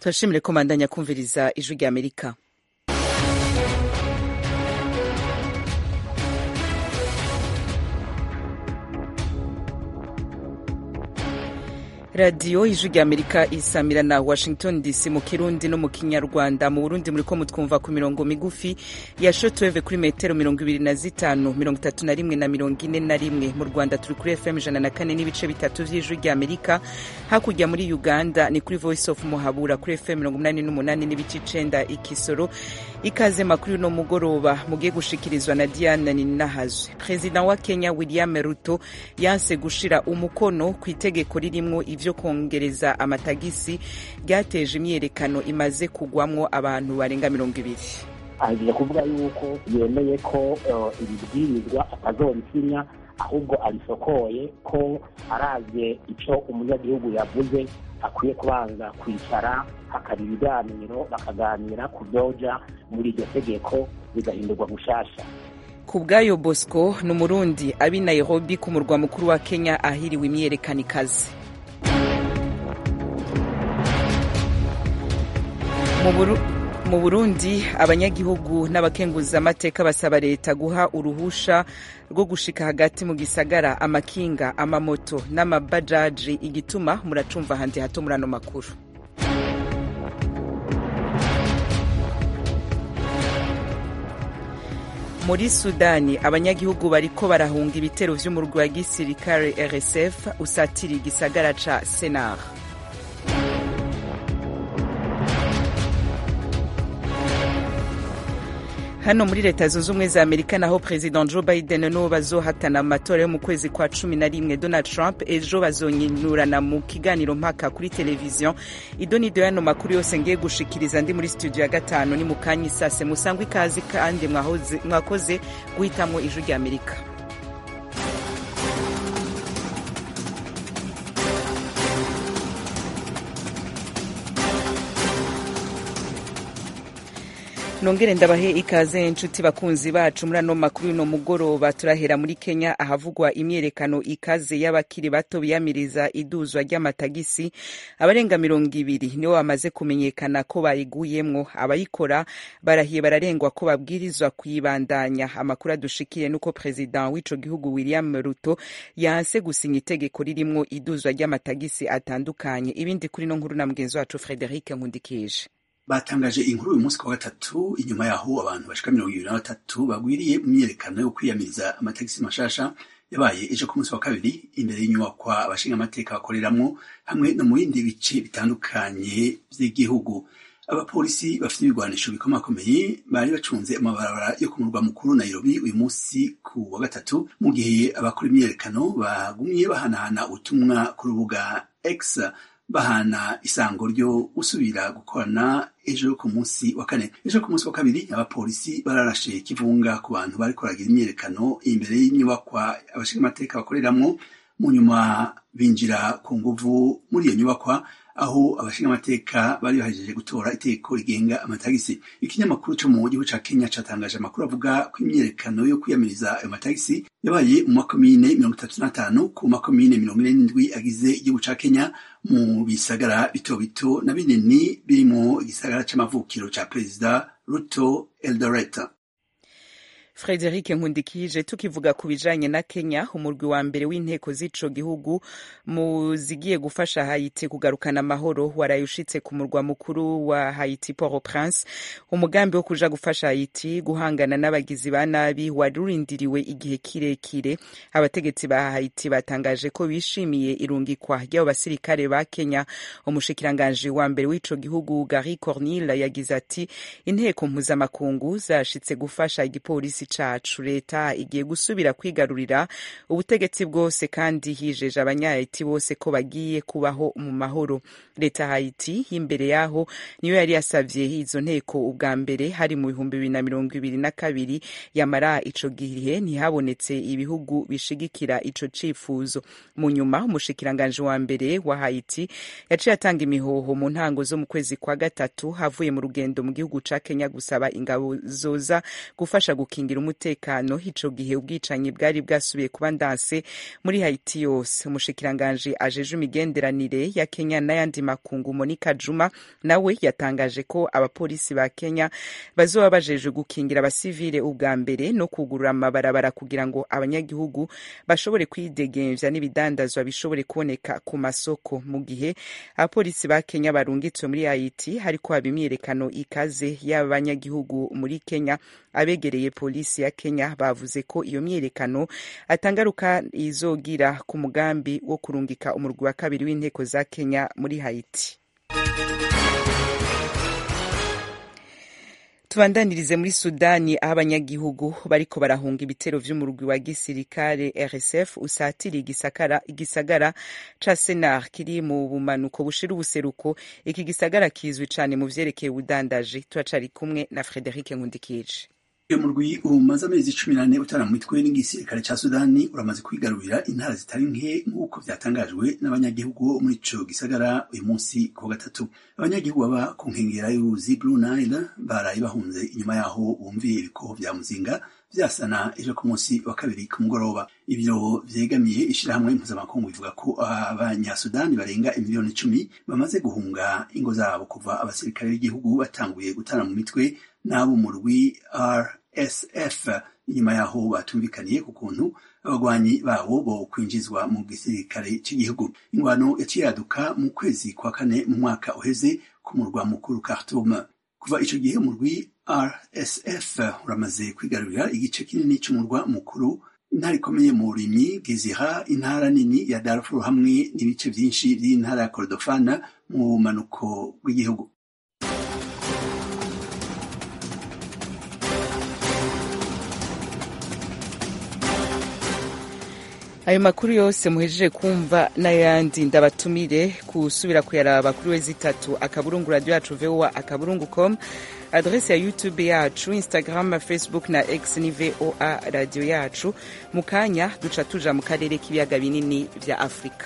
turashimire ko mandanya kumviriza ijwi rya amerika radiyo ijwi rya amerika isamira na washington dc mu kirundi no mu kinyarwanda mu burundi muriko mutwumva ku mirongo migufi ya shotweve kuri metero mirongo ibiri na zitanu mirongo itatu na rimwe na mirongo ine na rimwe mu rwanda turi kuri fm ijana na kane n'ibice bitatu vy'ijwi rya amerika hakurya muri uganda ni kuri voice of muhabura kuri fm mirongo umunani n'umunani n'ibice icenda ikisoro ikaze makuru no mugoroba mugiye gushikirizwa na diana ninahazwe perezida wa kenya william ruto yanse gushira umukono ku itegeko ririmwo ivyo kongereza amatagisi ryateje imyiyerekano imaze kugwamwo abantu barenga mirongo ibiri agiye kuvuga yuko yemeye ko ibibwirizwa atazobisinya ahubwo arisokoye ko aravye ico umunyagihugu yavuze akwiye kubanza kwicara hakaba ibiganiro bakaganira ku vyoja muri iryo tegeko bigahindurwa gushasha ku bwayo bosco ni umurundi abi nairobi ku murwa mukuru wa kenya ahiriwe imyiyerekano ikaze mu burundi abanyagihugu n'abakenguzamateka basaba leta guha uruhusha rwo gushika hagati mu gisagara amakinga amamoto n'amabajaji igituma muracumva handi hato muri ano makuru muri sudani abanyagihugu bariko barahunga ibitero vy'umurwi wa gisirikare rsf usatira igisagara ca senar hano muri leta zunze ubumwe za amerika naho perezida joe biden n'uwo bazohatana mu matora yo mu kwezi kwa cumi na rimwe donald trump ejo bazonyinurana mu kiganiro mpaka kuri televiziyo idonido y'ano makuru yose ngiye gushikiriza ndi muri studio ya gatanu ni mu kanya isase musangwa ikazi kandi mwakoze guhitamwo ijwi rya amerika nongere ndabahe ikaze inshuti bakunzi bacu muri ano makuru y'uno mugoroba turahera muri kenya ahavugwa imyerekano ikaze y'abakiri bato biyamiriza iduzwa ry'amatagisi abarenga mirongo ibiri nibo bamaze kumenyekana ko bayiguyemwo abayikora barahiye bararengwa ko babwirizwa kuyibandanya amakuru adushikiye nuko perezida w'ico gihugu william ruto yanse gusinya itegeko ririmwo iduzwa ry'amatagisi atandukanye ibindi kuri no nkuru na mugenzi wacu frederic nkundikije batangaje inkuru uyu munsi ku wa gatatu inyuma yaho abantu bashika mirongo ibiri na batatu bagwiriye mu myiyerekano yo kwiyamiriza amatagisi mashasha yabaye ejo ku munsi wa kabiri imbere y'inyubakwa abashinga amateka bakoreramwo hamwe no mu bindi bice bitandukanye vy'igihugu abapolisi bafite ibigwanisho bikomakomeye bari bacunze amabarabara yo ku murwa mukuru nairobi uyu munsi ku wa gatatu mu gihe abakora imyiyerekano bagumye bahanahana ubutumwa ku rubuga x bahana isango ryo gusubira gukorana ejo ku munsi wa kane ejo ku munsi wa kabiri abapolisi bararashe kivunga ku bantu bariko baragira imyiyerekano imbere y'inyubakwa abashinga amateka bakoreramwo mu nyuma binjira ku nguvu muri iyo nyubakwa aho abashinga amateka bari bahejeje gutora itegeko rigenga amatagisi ikinyamakuru co mu gihugu ca kenya catangaje amakuru avuga ko imyiyerekano yo kwiyamiriza ayo matagisi yabaye mu makomine mirongo itatu n'atanu ku makomine mirongo ine n'indwi agize igihugu ca kenya mu bisagara bito bito na binini birimo igisagara c'amavukiro ca perezida ruto eldoret frederic nkundikije tukivuga ku bijanye na kenya umurwi wa mbere w'inteko z'ico gihugu mu zigiye gufasha haiti kugarukana amahoro waraye ushitse ku murwa mukuru wa haiti port au prince umugambi wo kuja gufasha haiti guhangana n'abagizi ba nabi wari urindiriwe igihe kirekire abategetsi ba haiti batangaje ko bishimiye irungikwa ry'abo basirikare ba kenya umushikiranganji wa mbere w'ico gihugu gary cornille yagize ati inteko mpuzamakungu zashitse gufasha igipolisi cacu leta igiye gusubira kwigarurira ubutegetsi bwose kandi hijeje abanyahayiti bose ko bagiye kubaho mu mahoro leta hayiti imbere yaho niyo yari yasavye izo nteko ubwa mbere hari mu bihumbi bibiri na mirongo ibiri na kabiri yamara ico gihe ntihabonetse ibihugu bishigikira ico cifuzo mu nyuma umushikiranganji wa mbere wa hayiti yaciye atanga imihoho mu ntango zo mu kwezi kwa gatatu havuye mu rugendo mu gihugu ca kenya gusaba ingabo zoza gufasha gukinga gukingira umutekano ico gihe ubwicanyi bwari bwasubiye kuba ndanse muri haiti yose umushikiranganji ajeje imigenderanire ya kenya n'ayandi makungu monica juma nawe yatangaje ko abapolisi ba kenya bazoba bajejwe gukingira abasivile ubwa mbere no kugurura amabarabara kugira ngo abanyagihugu bashobore kwidegemvya n'ibidandazwa bishobore kuboneka ku masoko mu gihe abapolisi ba kenya barungitswe muri haiti hariko haba imyiyerekano ikaze y'abanyagihugu muri kenya abegereye polisi ya kenya bavuze ko iyo myiyerekano atangaruka izogira ku mugambi wo kurungika umurwi wa kabiri w'inteko za kenya muri haiti tubandanirize muri sudani aho abanyagihugu bariko barahunga ibitero vy'umurwi wa gisirikare rsf usatiriye igisagara, igisagara ca senar kiri mu bumanuko bushira ubuseruko iki gisagara kizwi cane mu vyerekeye ubudandaji turacari kumwe na frederic nkundikije uyu murwi umaze amezi cumi n'ane utara mu mitwe n'igisirikare ca sudani uramaze kwigarurira intara zitari nke nk'uko vyatangajwe n'abanyagihugu bo muri ico gisagara uyu munsi ku gatatu abanyagihugu baba ku nkengera y'uruzi blue nile baraye bahunze inyuma yaho bumviye ibikoho vya muzinga vyasana ejo ku munsi wa kabiri ku mugoroba ibiro vyegamiye ishirahamwe mpuzamakungu bivuga ko abanyasudani barenga imiliyoni icumi bamaze guhunga ingo zabo kuva abasirikare b'igihugu batanguye gutana mu mitwe n'abo mu rwi rsf inyuma yaho batumvikaniye ku kuntu abagwanyi babo bo kwinjizwa mu gisirikare cy'igihugu ingwano yaciye yaduka mu kwezi kwa kane mu mwaka uheze ku murwa mukuru khartoum kuva ico gihe umurwi rsf uramaze kwigarurira igice kinini c'umurwa mukuru intara ikomeye mu burimyi gezira intara nini ya darfur hamwe n'ibice vyinshi vy'intara ya kordofana mu bumanuko bw'igihugu ayo makuru yose muhejeje kumva n'ayandi ndabatumire kusubira kuyaraba kuri wezi itatu akaburungu radio yacu voa akaburungu com adrese ya youtube yacu instagram facebook na x ni voa radio yacu mu kanya duca tuja mu karere k'ibiyaga binini vya afurika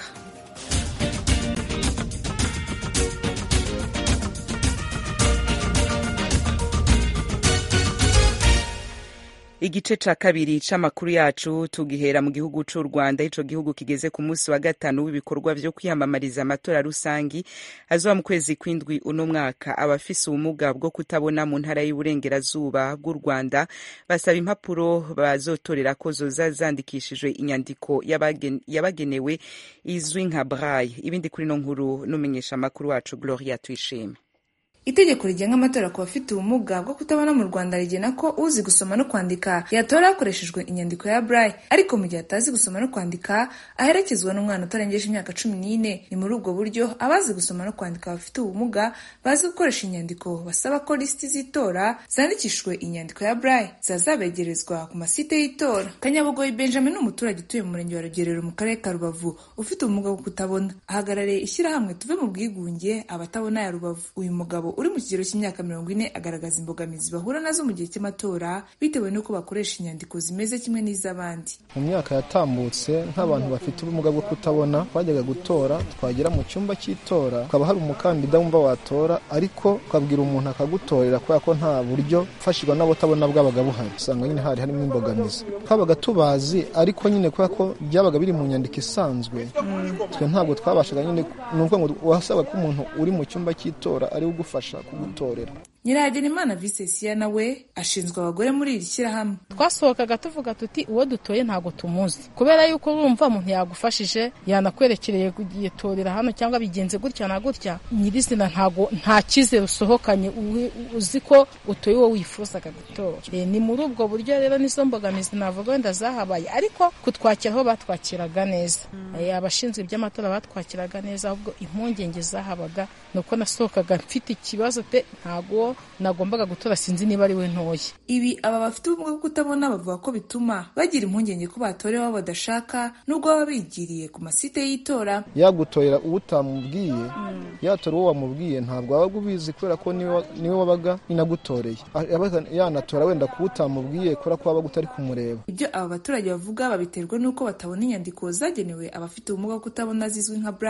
igice ca kabiri c'amakuru yacu tugihera mu gihugu c'u rwanda ico gihugu kigeze ku munsi wa gatanu w'ibikorwa vyo kwiyamamariza amatora rusangi azoba mu kwezi kw'indwi uno mwaka abafise ubumuga bwo kutabona mu ntara y'uburengerazuba bw'u rwanda basaba impapuro bazotorera ko zoza zandikishijwe inyandiko yabagenewe izwi nka braille ibindi kuri no nkuru n'umenyesha amakuru wacu gloria tuyishime itegeko rigenga amatora ku bafite ubumuga bwo kutabona mu rwanda rigena ko uzi gusoma no kwandika yatora hakoreshejwe inyandiko ya braille ariko mu gihe atazi gusoma no kwandika aherekezwa n'umwana utarengeje imyaka cumi n'ine ni muri ubwo buryo abazi gusoma no kwandika bafite ubumuga bazi gukoresha inyandiko basaba ko lisiti z'itora zandikishijwe inyandiko ya braille zazabegerezwa ku masite y'itora kanyabugoyi benjamin ni umuturage utuye mu murenge wa rugerero mu karere ka rubavu ufite ubumuga bwo kutabona ahagarariye ishyirahamwe tuve mu bwigunge abatabona ya rubavu uyu mugabo uri mu kigero cy'imyaka mirongo ine agaragaza imbogamizi bahura nazo mu gihe cy'amatora bitewe n'uko bakoresha inyandiko zimeze kimwe n'iz'abandi mu myaka yatambutse nk'abantu bafite ubumuga bwo kutabona twajyaga gutora twagera mu cyumba cy'itora ukaba hari umukandida wumva watora ariko ukabwira umuntu akagutorera kubera ko nta buryo ufashirwa n'abatabona bwabaga buhari usanga nyine hari harimo imbogamizi twabaga tubazi ariko nyine kubera ko byabaga biri mu nyandiko isanzwe twe ntabwo twabashaga nyine ni ukuvuga ngo wasabwa ko umuntu uri mu cyumba cy'itora ariwe ugufasha kugutorera nyirahagenimana visesiya nawe ashinzwe abagore muri iri shyirahamwe twasohokaga tuvuga tuti uwo dutoye ntabwo tumuzi kubera yuko urumva umuntu yagufashije yanakwerekereye yitorera hano cyangwa bigenze gutya na gutya nyirizina ntago nta cyizere usohokanye uzi ko utoye uwo wifuzaga gutora ni muri ubwo buryo rero nizo mbogamizi navuga wenda zahabaye ariko kutwakira aho batwakiraga neza abashinzwe iby'amatora batwakiraga neza ahubwo impungenge zahabaga ni uko nasohokaga mfite ikibazo pe ntago nagombaga gutora sinzi niba ari we ntoya ibi aba bafite ubumuga bwo kutabona bavuga ko bituma bagira impungenge ko batorewe abo badashaka nubwo baba bigiriye ku masite y'itora yagutorera uwo utamubwiye yatora uwo wamubwiye ntabwo wabaga ubizi kubera ko niwe wabaga inagutoreye yanatora wenda kuba utamubwiye kubera ko wabaga utari kumureba ibyo aba baturage bavuga babiterwa n'uko batabona inyandiko zagenewe abafite ubumuga bwo kutabona zizwi nka braille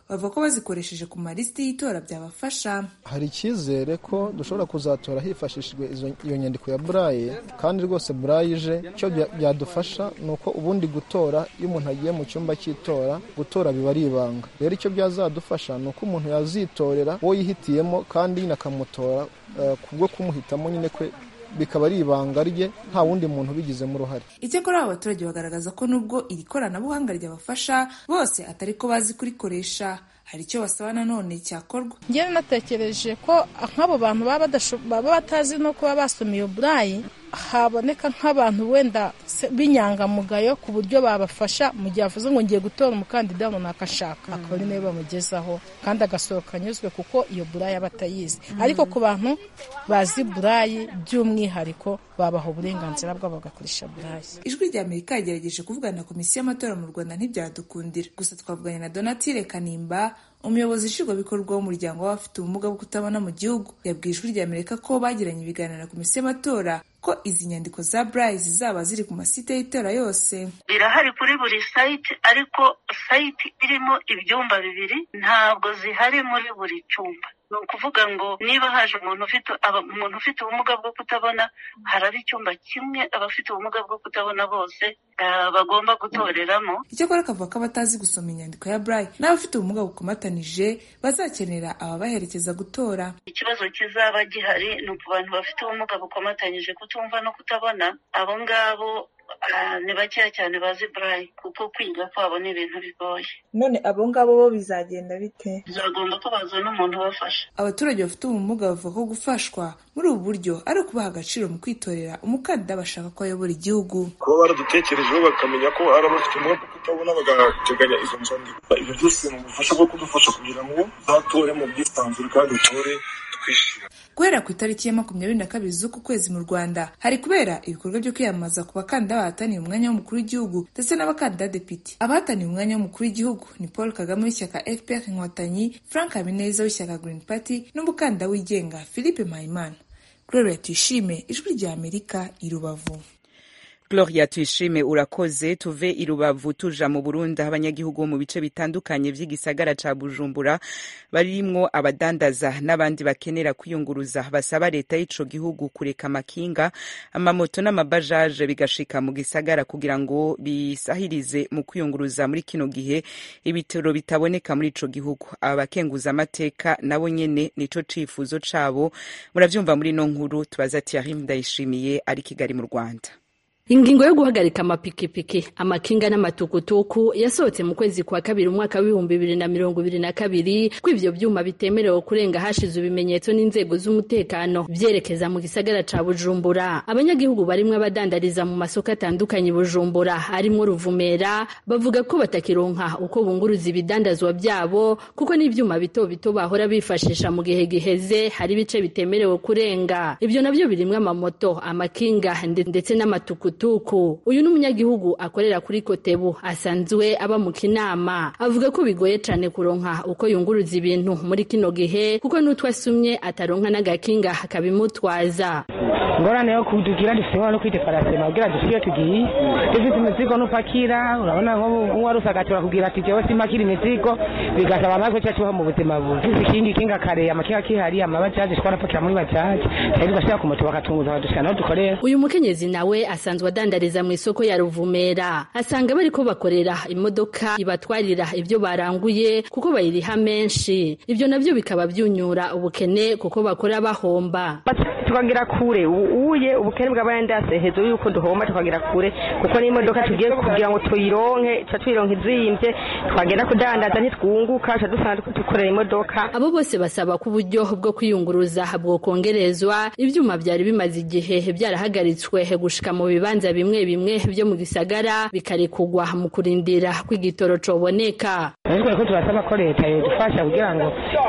bavuga ko bazikoresheje ku malisiti y'itora byabafasha hari icyizere ko dushobora kuzatora hifashishijwe iyo nyandiko ya buraye kandi rwose buraye ije icyo byadufasha ni uko ubundi gutora iyo umuntu agiye mu cyumba cy'itora gutora biba ari ibanga rero icyo byazadufasha ni uko umuntu yazitorera uwo yihitiyemo kandi nyine akamutora kubwo kumuhitamo nyine kwe bikaba ari ibanga rye nta wundi muntu ubigizemo uruhare icyakora abo baturage bagaragaza ko nubwo iri koranabuhanga ryabafasha bose atari ko bazi kurikoresha hari icyo basaba nanone cyakorwa ngewe natekereje ko nk'abo bantu baba batazi no kuba basoma iyo burayi haboneka nk'abantu wenda b'inyangamugayo ku buryo babafasha mu gihe avuze ngo ngiye gutora umukandida runaka ashaka akaba ari nawe bamugezaho kandi agasohoka anyuzwe kuko iyo burayi aba atayizi ariko ku bantu bazi burayi by'umwihariko babaha uburenganzira bwabo bagakoresha burayi ijwi rya amerika yagerageje kuvugana na komisiyo y'amatora mu rwanda ntibyadukundira gusa twavuganye na donatire kanimba umuyobozi nshingwabikorwa w'umuryango w'abafite ubumuga bwo kutabona mu gihugu yabwiye ijwi rya amerika ko bagiranye ibiganiro na komisiyo y'amatora ko izi nyandiko za burayi zizaba ziri ku masite y'itora yose birahari kuri buri sayiti ariko sayiti irimo ibyumba bibiri ntabwo zihari muri buri cyumba ni ukuvuga ngo niba haje umuntu ufite umuntu ufite ubumuga bwo kutabona haraba icyumba kimwe abafite ubumuga bwo kutabona bose bagomba gutoreramo icyakora akavuga ko abatazi gusoma inyandiko ya burayi n'abafite ubumuga bukomatanije bazakenera ababaherekeza gutora ikibazo kizaba gihari ni ku bantu bafite ubumuga bukomatanyije kutumva no kutabona abo ngabo ni bakeya cyane bazi burayi kuko kwiga kwabo ni ibintu bigoye none abo ngabo bo bizagenda bite bizagomba ko bazana umuntu ubafasha abaturage bafite ubumuga bavuga ko gufashwa muri ubu buryo ari ukubaha agaciro mu kwitorera umukandida bashaka ko ayobora igihugu kuba baradutekerejeho bakamenya ko hari abafite ubumuga bwo kutabona bagateganya izo nzandiko ibyo byose ni ubufasha bwo kudufasha kugira ngo uzatore mu bwisanzure kandi utore twishira guhera ku itariki ya makumyabiri na kabiri z'uku kwezi mu rwanda hari kubera ibikorwa byo kwiyamamaza ku bakandida bahataniye umwanya w'umukuru w'igihugu ndetse n'abakandida depite abahataniye umwanya w'umukuru w'igihugu ni paul kagame w'ishyaka fpr inkotanyi frank habineza w'ishyaka green party n'umukandida wigenga philippe mpayimana gloria tuyishime ijwi rya amerika i rubavu Gloria tuyishime urakoze tuve i Rubavu tuja mu Burundi aho abanyagihugu mu bice bitandukanye vy'igisagara ca Bujumbura barimwo abadandaza n'abandi bakenera kwiyunguruza basaba leta y'ico gihugu kureka amakinga amamoto n'amabajaje bigashika mu gisagara kugira ngo bisahirize mu kwiyunguruza muri kino gihe ibitaro bitaboneka muri ico gihugu abakenguza amateka nabo nyene nico cifuzo cabo muravyumva muri no nkuru tubaza Thierry Ndayishimiye ari Kigali mu Rwanda ingingo yo guhagarika amapikipiki amakinga n'amatukutuku yasohotse mu kwezi kwa kabiri umwaka w'ibihumbi bibiri na mirongo ibiri na kabiri ko ivyo vyuma bitemerewe kurenga hashize ibimenyetso n'inzego z'umutekano vyerekeza mu gisagara ca bujumbura abanyagihugu barimwo abadandariza mu masoko atandukanye bujumbura arimwo ruvumera bavuga ko batakironka uko bunguruza ibidandazwa vyabo kuko n'ivyuma bito bito bahora bifashisha mu gihe giheze hari ibice bitemerewe kurenga ivyo navyo birimwo amamoto amakinga ndetse n'amatukutuku tuku uyu ni umunyagihugu akorera kuri kotebu asanzwe aba mu kinama avuga ko bigoye cane kuronka uko yunguruza ibintu muri kino gihe kuko n'utwo asumye ataronka n'agakinga kabimutwaza ngorane yo kudugira dufite no kwitefarasema kugira dushike tugiye dufite imizigo n'upakira urabona nko wari usagatura kugira ati jewe simakira imizigo bigasaba natwe cyacu mu buzima bubi ikindi kinga kare amakinga kihari amabajaje twarapakira muri bajaje cyari tugashira ku moto bakatunguza badushika naho dukorera uyu mukenyezi nawe asanzwe adandariza mu isoko ya ruvumera asanga bariko bakorera imodoka ibatwarira ibyo baranguye kuko bayiriha menshi ibyo navyo bikaba byunyura ubukene kuko bakora bahomba tukagira kure uye ubukene bw'abayandase hejuru yuko duhomba tukagira kure kuko n'imodoka tugiye kugira ngo tuyironke tuca tuyironka izimvye twagenda kudandaza ntitwunguka tuca dusanga dukorera imodoka abo bose basaba ko uburyo bwo kwiyunguruza bwokongerezwa ivyuma vyari bimaze igihe byarahagaritswe gushika mu bibanza bimwe bimwe vyo mu gisagara bikarekugwa mu kurindira kw'igitoro coboneka ariko ko turasaba ko leta yodufasha kugira ngo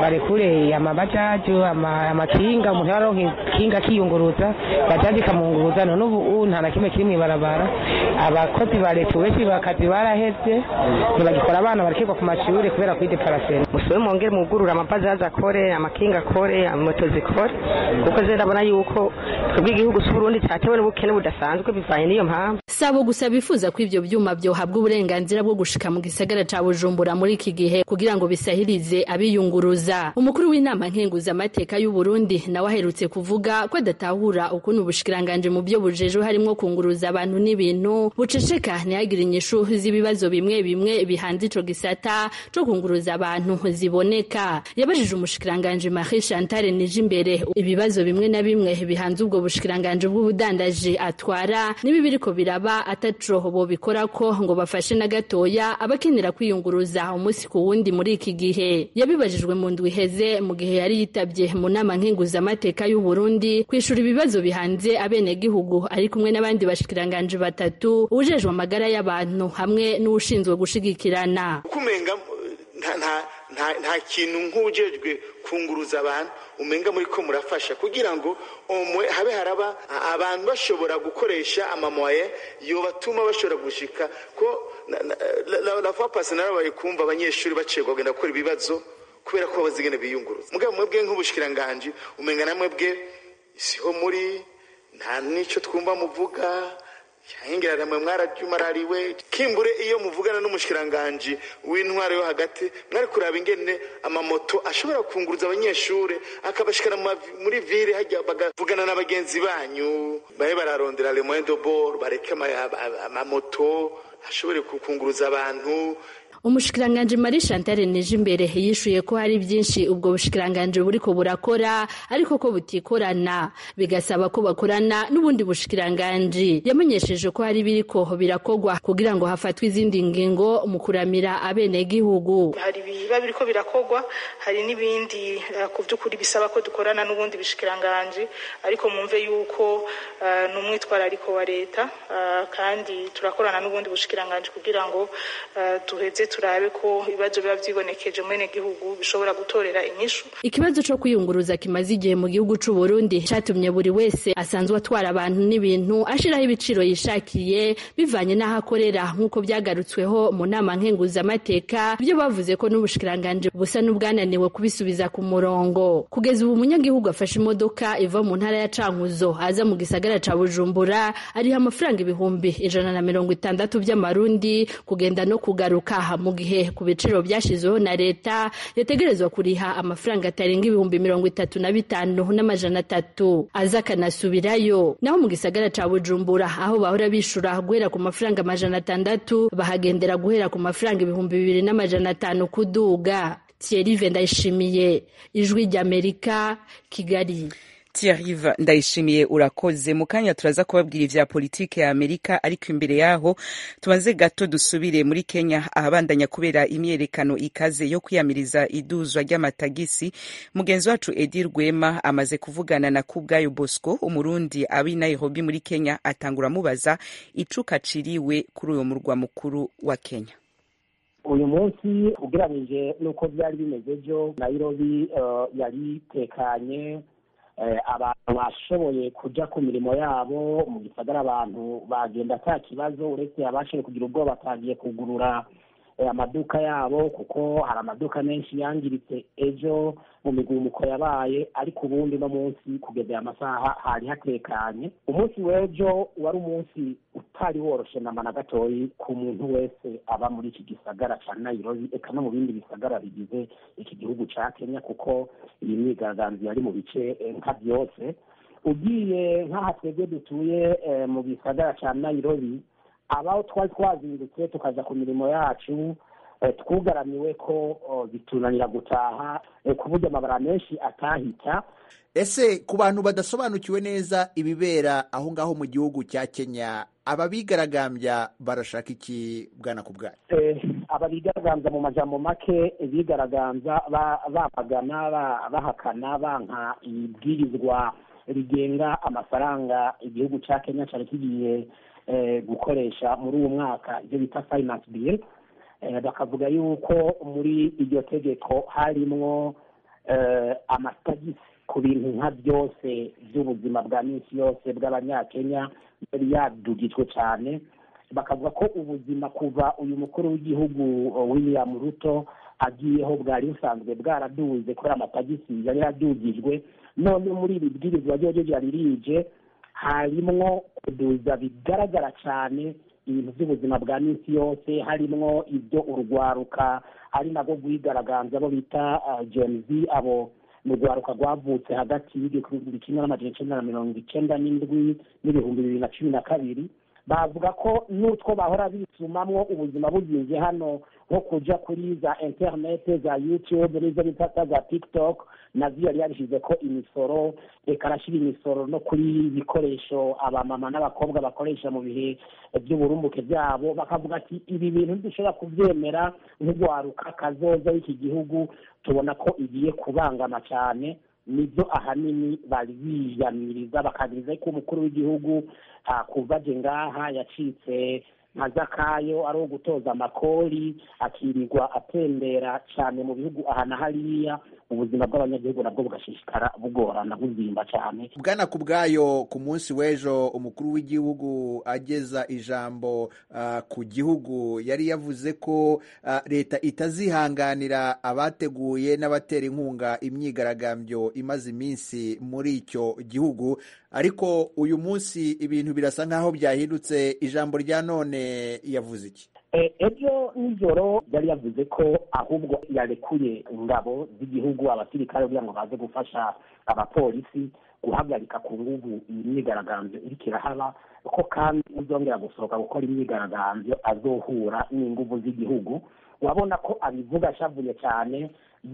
barekure amabajaju amakinga umuntu yaronka ikinga akiyunguruza bajaji ikamunguruza none ubu nta na kimwe kiri mw'ibarabara abakozi ba leta benshi bakazi baraheze ntibagikora abana barekegwa ku mashuri kubera kwideparasera musube mwongere mugurura amabajaji akore amakinga akore moto zikore kuko zero ndabona yuko twebwe igihugu c'uburundi catewe n'ubukene budasanzwe bivanye n'iyo mpamvu sabo gusa bifuza ko ivyo vyuma vyohabwa uburenganzira bwo gushika mu gisagara ca bujumbura muri iki gihe kugira ngo bisahirize abiyunguruza umukuru w'inama nkenguzamateka y'uburundi nawe aherutse kuvuga ko adatahura ukuntu ubushikiranganje mu byo bujejwe harimwo kunguruza abantu n'ibintu buceceka ntihagire inyishu z'ibibazo bimwe bimwe bihanze ico gisata co kunguruza abantu ziboneka yabajije umushikiranganje Marie Chantal Nijimbere ibibazo bimwe na bimwe bihanze ubwo bushikiranganje bw'ubudandaji atwara nibi biriko biraba ataco bobikora ko ngo bafashe na gatoya abakenera kwiyunguruza umunsi ku wundi muri iki gihe yabibajijwe mu ndwi iheze mu gihe yari yitabye mu nama nkenguzamateka y'u Burundi kwishura ibibazo bihanze abenegihugu ari kumwe n'abandi bashikiranganje batatu ujejwe amagara y'abantu hamwe n'ushinzwe gushigikirana kumenga nta nta nta nta kintu nk'ujejwe kunguruza abantu umenga muri ko murafasha kugira ngo umwe habe haraba abantu bashobora gukoresha amamoye yobatuma bashobora gushika ko la fois passée narabaye kumva abanyeshuri bacegwa kugenda gukora ibibazo kubera ko bazigene biyunguruza mugabo mwebwe nk'ubushikiranganje umenga na mwebwe siho muri nta nico twumva muvuga cyangwa mwe mwarajumarariwe kimbure iyo muvugana n'umushikiranganje w'intwaro yo hagati mwari kuraba ingene amamoto ashobora kunguruza abanyeshuri akabashikana muri ville hajya bagavugana na bagenzi banyu bahe bararondera le moyen de bord bareke amamoto ashobore kunguruza abantu umushikiranganje Marie Chantal Nijimbere yishuye ko hari byinshi ubwo bushikiranganje buriko burakora ariko ko butikorana bigasaba ko bakorana n'ubundi bushikiranganje yamenyesheje ko hari biriko birakogwa kugira ngo hafatwe izindi ngingo mu kuramira abene gihugu hari biba biriko birakogwa hari n'ibindi uh, ku by'ukuri bisaba ko dukorana n'ubundi bushikiranganje ariko mumve yuko uh, n'umwitwarariko wa leta uh, kandi turakorana n'ubundi bushikiranganje kugira ngo tuheze turabe ko ibibazo biba vyibonekeje mwene gihugu bishobora gutorera inyishu ikibazo co kwiyunguruza kimaze igihe mu gihugu c'u Burundi catumye buri wese asanzwe atwara abantu n'ibintu ashiraho ibiciro yishakiye bivanye n'aho akorera nk'uko byagarutsweho mu nama nkenguzamateka ibyo bavuze ko n'ubushikiranganje busa n'ubwananiwe kubisubiza ku murongo kugeza ubu umunyagihugu afashe imodoka iva mu ntara ya Cankuzo aza mu gisagara ca Bujumbura ariha amafaranga ibihumbi ijana na mirongo itandatu by'amarundi kugenda no kugaruka mu gihe ku biciro byashyizweho na leta yategerezwa kuriha amafaranga atarenga ibihumbi mirongo itatu na bitanu n'amajana atatu aza akanasubirayo naho mu gisagara ca bujumbura aho bahora bishura guhera ku mafaranga amajana atandatu bahagendera guhera ku mafaranga ibihumbi bibiri n'amajana atanu kuduga Thierry Vendayishimiye ijwi ry'Amerika Kigali Thierry ndayishimiye urakoze mu kanya turaza kubabwira ivya politike ya Amerika ariko imbere yaho tubanze gato dusubire muri Kenya ahabandanya kubera imyerekano ikaze yo kwiyamiriza iduzwa ry'amatagisi mugenzi wacu Edi Rwema amaze kuvugana na Kubwayo Bosco umurundi abi Nairobi muri Kenya atangura mubaza icuka ciriwe kuri uyo murwa mukuru wa Kenya uyu munsi ugereranije n'uko byari bimeze ejo Nairobi uh, yari tekanye abantu bashoboye kujya ku mirimo yabo mu gisagara abantu bagenda nta kibazo uretse abashoboye kugira ubwoba batagiye kugurura amaduka yabo kuko hari amaduka menshi yangiritse ejo mu migumuko yabaye ariko ubundi no munsi kugeza aya masaha hari hatekanye umunsi w'ejo wari umunsi utari woroshe namba na gatoyi ku muntu wese aba muri iki gisagara cya Nairobi eka no mu bindi bisagara bigize iki gihugu cya Kenya kuko iyi myigaragambyo yari mu bice nka byose ugiye nk'aha twebwe dutuye mu gisagara cya Nairobi abaho twari twazindutse tukaza ku mirimo yacu twugaramiwe ko bitunanira gutaha ku buryo amabara menshi atahita ese ku bantu badasobanukiwe neza ibibera aho ngaho mu gihugu cya kenya aba bigaragambya barashaka iki bwana ku bwayo aba bigaragambya mu majambo make bigaragambya bamagana bahakana banka ibwirizwa rigenga amafaranga igihugu cya kenya cyari kigiye gukoresha muri uwo mwaka ibyo bita finance bill bakavuga yuko muri iryo tegeko harimwo amatagisi ku bintu nka byose by'ubuzima bwa minsi yose bw'abanyakenya yari yadugijwe cyane bakavuga ko ubuzima kuva uyu mukuru w'igihugu william ruto agiyeho bwari busanzwe bwaraduze kubera amatagisi yari yadugijwe none muri iri bwirizwa ryo ryari rije harimwo kuduza bigaragara cyane ibintu by'ubuzima bwa minsi yose harimwo ibyo urwaruka ari nabwo rwigaragaza abo bita gen z abo mu rwaruka rwavutse hagati y'igihumbi kimwe n'amajana icyenda na mirongo icyenda n'indwi n'ibihumbi bibiri na cumi na kabiri bavuga ko n'utwo bahora bisumamwo ubuzima buzinze hano nko kuja kuri za interinete za youtube n'izo bita za tiktok nazo yari yarishyize ko imisoro reka arashyira imisoro no kuri ibikoresho abamama n'abakobwa bakoresha mu bihe by'uburumbuke byabo bakavuga ati ibi bintu ntidushobora kubyemera nk'urwaruka kazoza w'iki gihugu tubona ko igiye kubangama cyane nibyo ahanini bari biyamiriza bakagiriza ko umukuru w'igihugu kuva aje ngaha yacitse nka zakayo ari uwo gutoza amakori akirirwa atembera cyane mu bihugu aha na hariya ubuzima bw'abanyagihugu nabwo bugashishikara bugorana buzimba cyane bwana ku bwayo ku munsi w'ejo umukuru w'igihugu ageza ijambo uh, ku gihugu yari yavuze ko uh, leta itazihanganira abateguye n'abatera inkunga imyigaragambyo imaze iminsi muri icyo gihugu ariko uyu munsi ibintu birasa nk'aho byahindutse ijambo rya none yavuze iki ejo nijoro yari yavuze ko ahubwo yarekuye ingabo z'igihugu abasirikare kugira ngo baze gufasha abapolisi guhagarika ku nguvu iyi myigaragambyo iriko irahaba ko kandi uzongera gusohoka gukora imyigaragambyo azohura n'inguvu z'igihugu urabona ko abivuga ashavuye cyane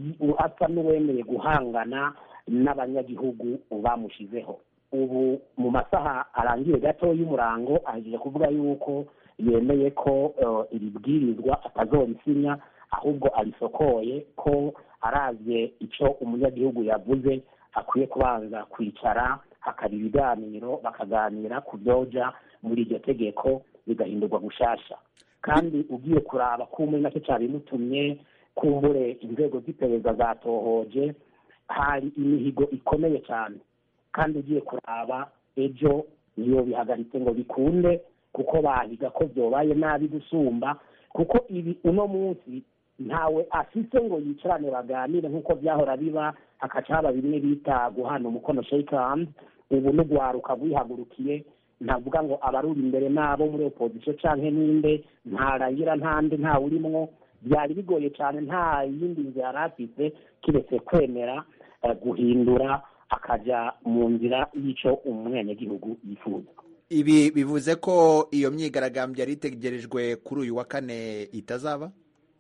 asa n'uwemeye guhangana n'abanyagihugu bamushizeho ubu mu masaha arangiye gato y'umurango ahejeje kuvuga yuko yemeye ko iri bwirizwa atazorisinya ahubwo arisokoye ko aravye icyo umunyagihugu yavuze akwiye kubanza kwicara hakaba ibiganiro bakaganira ku byoja muri iryo tegeko bigahindurwa gushasha kandi ugiye kuraba kumwe nacyo cyabimutumye kumbure inzego z'iperereza zatohoje hari imihigo ikomeye cyane kandi ugiye kuraba ejo niyo bihagaritse ngo bikunde kuko bahiga ko byobaye nabi gusumba kuko ibi uno munsi ntawe afite ngo yicarane baganire nk'uko byahora biba hakaca haba bimwe bita guhana umukono shake hand ubu n'ugwaruka rwihagurukiye ntavuga ngo abaruri imbere n'abo muri opozisiyo canke ninde ntarangira ntande ntawe urimwo byari bigoye cyane nta yindi nzira yari afite kiretse kwemera guhindura akaja mu nzira y'icyo umwenegihugu yifuza ibi bivuze ko iyo myigaragambyo yari itegerejwe kuri uyu wa kane itazaba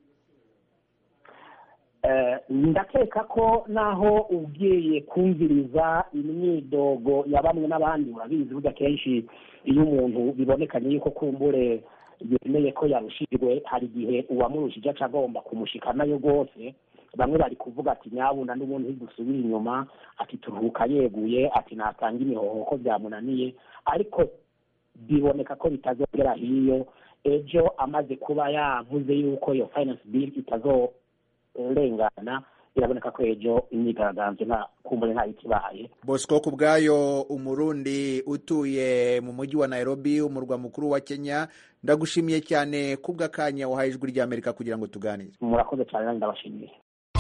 ndakeka ko naho ugiye kumviriza imyidogo ya bamwe n'abandi urabizi burya kenshi iyo umuntu bibonekanye yuko kumbure yemeye ko yarushijwe hari igihe uwamurushije aca agomba kumushika nayo rwose bamwe bari kuvuga ati nyabuna n'ubundi ntidusubire inyuma ati turuhuka yeguye ati natanga imihoho ko byamunaniye ariko biboneka ko bitazongera hiyo ejo amaze kuba yavuze yuko iyo finance bill itazorengana biraboneka ko ejo imyigaragambyo nta kumbure nta ikibaye bosco ku bwayo umurundi utuye mu mujyi wa nairobi umurwa mukuru wa kenya ndagushimiye cyane kubw'akanya wahaye ijwi ry'amerika kugira ngo tuganire murakoze cyane nanjye ndabashimiye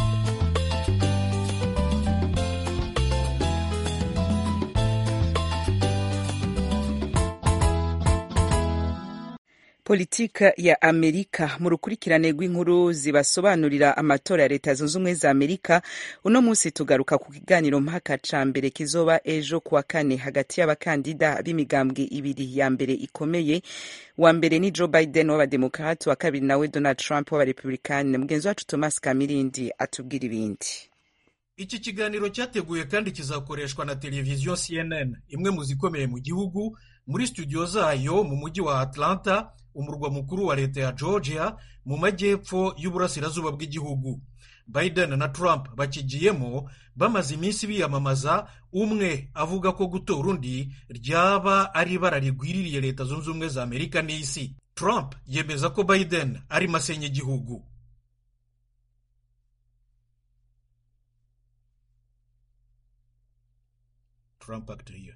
politika ya amerika mu rukurikirane rw'inkuru zibasobanurira amatora ya leta zunze ubumwe za amerika uno munsi tugaruka ku kiganiro mpaka ca mbere kizoba ejo kuwa kane hagati y'abakandida b'imigambwe ibiri ya mbere ikomeye wa mbere ni joe biden w'abademokrati wa kabiri nawe donald trump w'abarepublikani mugenzi wacu thomas kamirindi atubwira ibindi iki kiganiro cyateguye kandi kizakoreshwa na televiziyo cnn imwe mu zikomeye mu gihugu muri studio zayo mu mujyi wa atlanta umurwa mukuru wa leta ya georgia mu majyepfo y'uburasirazuba bw'igihugu biden na trump bakigiyemo bamaze iminsi biyamamaza umwe avuga ko gutora undi ryaba ari ibara rigwiririye leta zunze ubumwe za amerika n'isi trump yemeza ko biden ari masenya igihugu trump act hiyo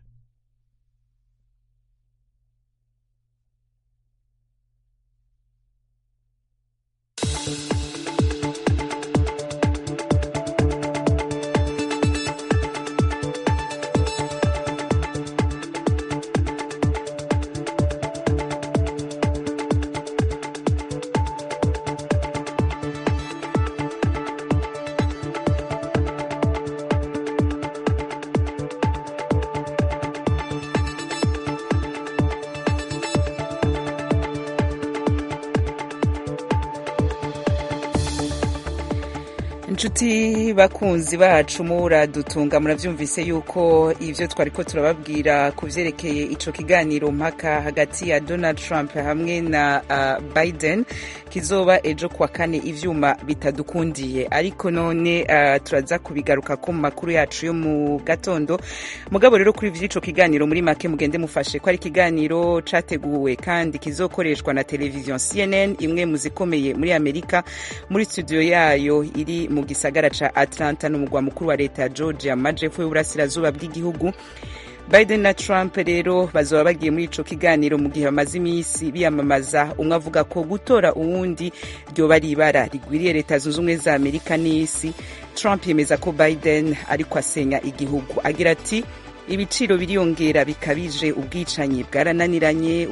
inshuti bakunzi bacu muradutunga murabyumvise yuko ibyo twari ko turababwira ku byerekeye icyo kiganiro mpaka hagati ya donald trump hamwe na uh, biden kizoba ejo kuwa kane ivyuma bitadukundiye ariko none uh, turaza kubigaruka ko mu makuru yacu yo mu gatondo mugabo rero kuri vy'ico kiganiro muri make mugende mufashe ko ari ikiganiro categuwe kandi kizokoreshwa na televiziyo cnn imwe mu zikomeye muri amerika muri studio yayo iri mu gisagara ca atlanta n'umugwa mukuru wa leta ya georgia mu majepfo y'uburasirazuba bw'igihugu biden na trump rero bazoba bagiye muri ico kiganiro mu gihe bamaze iminsi biyamamaza umwe avuga ko gutora uwundi ryoba ari ibara rigwiriye leta zunze ubumwe za amerika n'isi trump yemeza ko biden ariko asenya igihugu agira ati ibiciro biriyongera bikabije ubwicanyi bwarananiranye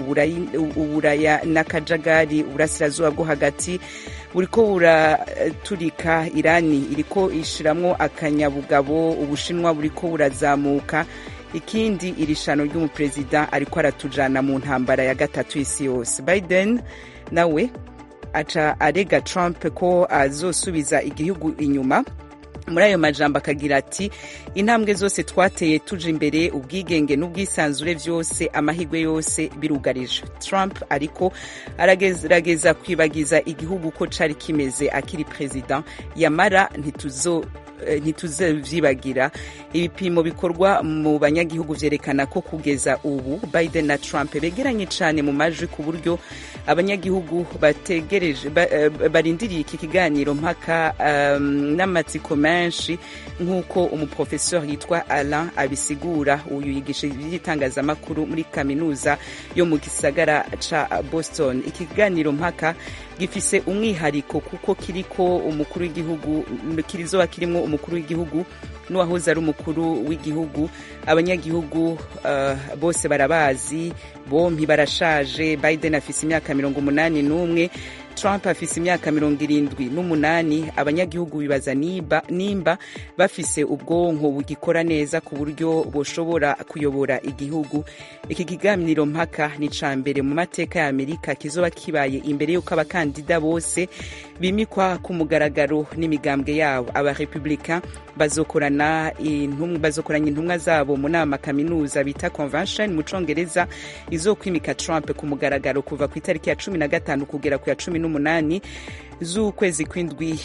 uburaya n'akajagari uburasirazuba bwo hagati buriko buraturika irani iriko ishiramwo akanyabugabo ubushinwa buriko burazamuka ikindi iri shano ry'umuperezida ariko aratujana mu ntambara ya gatatu y'isi yose biden nawe aca arega trump ko azosubiza igihugu inyuma muri ayo majambo akagira ati intambwe zose twateye tuje imbere ubwigenge n'ubwisanzure vyose amahirwe yose birugarije trump ariko aragerageza kwibagiza igihugu ko cari kimeze akiri perezida yamara ntituzo ntituzevyibagira ibipimo bikorwa mu banyagihugu vyerekana ko kugeza ubu biden na trump begeranye cane mu majwi ku buryo abanyagihugu bategereje barindiriye iki kiganiro mpaka um, n'amatsiko menshi nk'uko umuprofesor yitwa alain abisigura uyu yigisha iby'itangazamakuru muri kaminuza yo mu gisagara ca boston iki kiganiro mpaka gifise umwihariko kuko kiriko umukuru w'igihugu kirizoba kirimwo umukuru w'igihugu n'uwahoze ari umukuru w'igihugu abanyagihugu uh, bose barabazi bompi barashaje biden afise imyaka mirongo umunani n'umwe trump afise imyaka mirongo irindwi n'umunani abanyagihugu bibaza nimba, nimba bafise ubwonko bugikora neza ku buryo boshobora kuyobora igihugu iki kiganiro mpaka ni ca mbere mu mateka ya amerika kizoba kibaye imbere y'uko abakandida bose bimikwa ku mugaragaro n'imigambwe yabo abarepublika bazokorana bazokoranya intumwa zabo mu nama kaminuza bita convention mu congereza izokwimika trump ku mugaragaro kuva ku itariki ya cumi na gatanu kugera ku ya cumi n'umunani z'ukwezi kw'indwi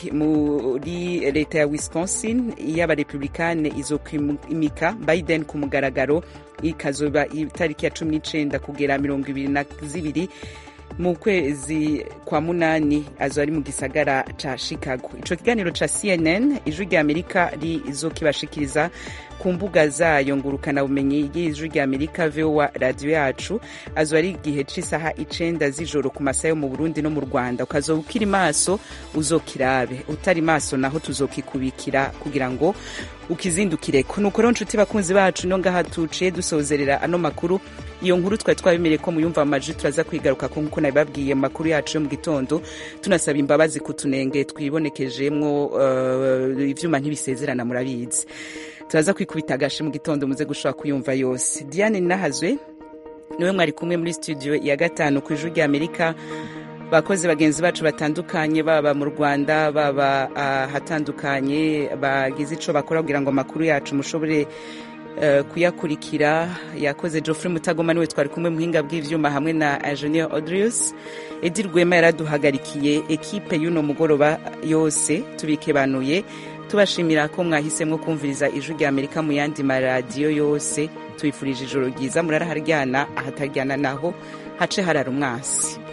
muri leta ya wisconsin y'abarepublikane izokwimika biden ku mugaragaro ikazoba itariki ya cumi n'icenda kugera mirongo ibiri na zibiri mu kwezi kwa munani azo ari mu gisagara ca chicago ico kiganiro ca cnn ijwi rya amerika rizokibashikiriza ku mbuga zayo ngurukana bumenyi y'ijwi rya amerika vowa radiyo yacu azo ari igihe c'isaha icenda z'ijoro ku masaha yo mu burundi no mu rwanda ukazoba ukiri maso uzokirabe utari maso naho tuzokikubikira kugira ngo ukizindukireko nuko rero nshuti bakunzi bacu no ngaha tuciye dusozerera ano makuru iyo nkuru twari twabemereye ko muyumva amajwi turaza kwigaruka ko nkuko nabibabwiye mu makuru yacu yo mu gitondo tunasaba imbabazi ku tunenge twibonekejemwo uh, ivyuma ntibisezerana murabizi turaza kwikubita agashi mu gitondo muze gushobora kuyumva yose diane nahazwe niwe mwari kumwe muri studio ya gatanu ku ijuru rya amerika bakozi bagenzi bacu batandukanye baba mu rwanda baba ahatandukanye uh, bagize ico bakora kugira ngo amakuru yacu mushobore uh, kuyakurikira yakoze geoffrey mutagoma niwe twari kumwe muhinga bw'ivyuma hamwe na ingenieur audrius edi rwema yaraduhagarikiye ekipe y'uno mugoroba yose tubikebanuye tubashimira ko mwahisemo kumviriza ijwi rya amerika mu yandi maradiyo yose tubifurije ijoro ryiza muraraharyana ahataryana naho hace harara umwasi